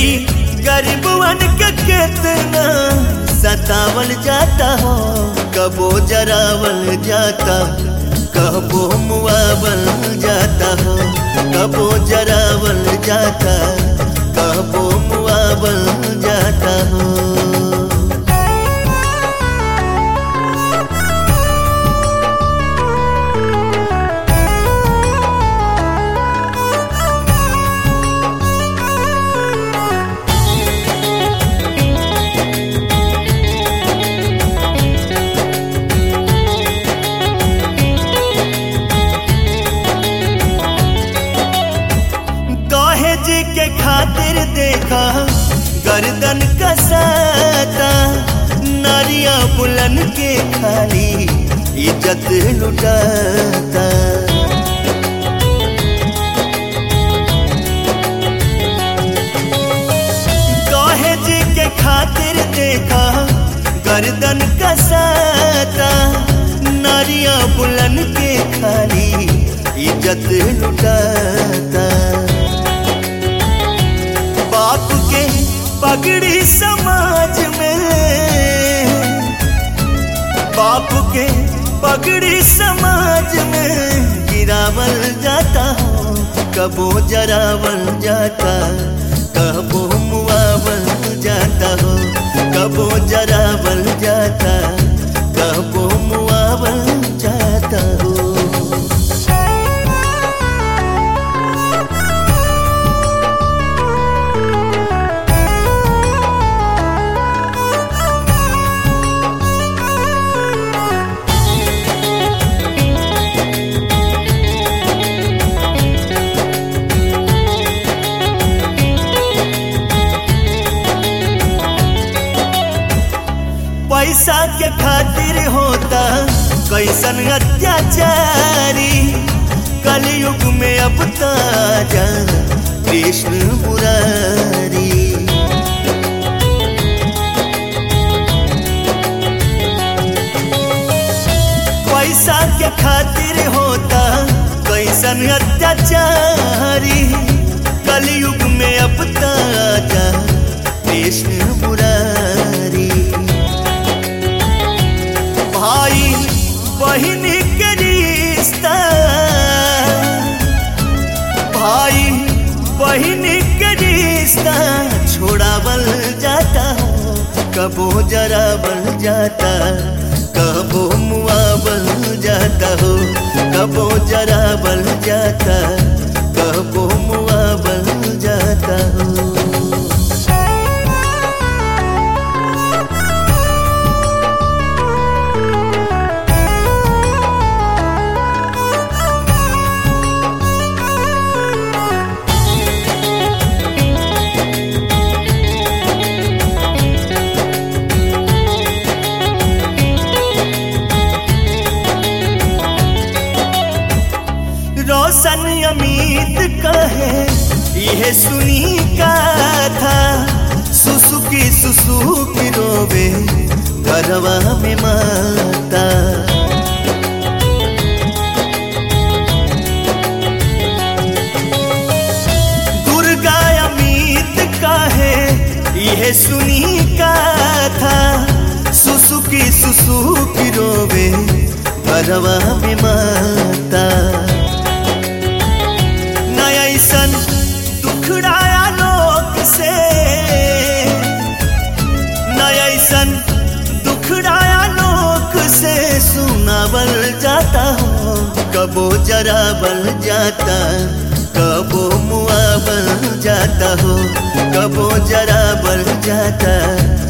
बेटी गरीबवन के कितना सतावल जाता हो कबो जरावल जाता कबो मुआवल जाता हो कबो जरावल जाता कबो मुआवल जाता हो दहेज के खातिर देखा गर्दन कसाता नारिया बुलन के खाली इज्जत लुटाता दहेज के खातिर देखा गर्दन कसाता नारिया बुलन के खाली इज्जत लुटाता बाप के पगड़ी समाज में बाप के पगड़ी समाज में गिरावल जाता हो कबो जरावल जाता कबो मुआवल जाता हो कबो जरावल जाता कबो मुआवल जाता हो पैसा के खातिर होता कैसन अत्याचारी कलयुग में अब ताजा कृष्ण मुरारी पैसा के खातिर होता कैसन अत्याचारी कलयुग में अब ताजा कृष्ण मुरारी भाई बहन के रिश्ता भाई बहन के रिश्ता छोड़ावल जाता हो कबो जरावल जाता कबो मुआवल जाता हो कबो जरावल जाता कबो मुआवल जाता हो रोशन अमित कहे यह सुनी का था सुसुकी सुसुकी रोवे घरवा में माता दुर्गा अमित कहे यह सुनी का था सुसुकी सुसुकी रोवे घरवा में माता ऐसन दुखड़ाया लोग से न ऐसन दुखड़ाया लोग से सुनावल जाता हो कबो जरावल जाता कबो मुआवल जाता हो कबो जरावल जाता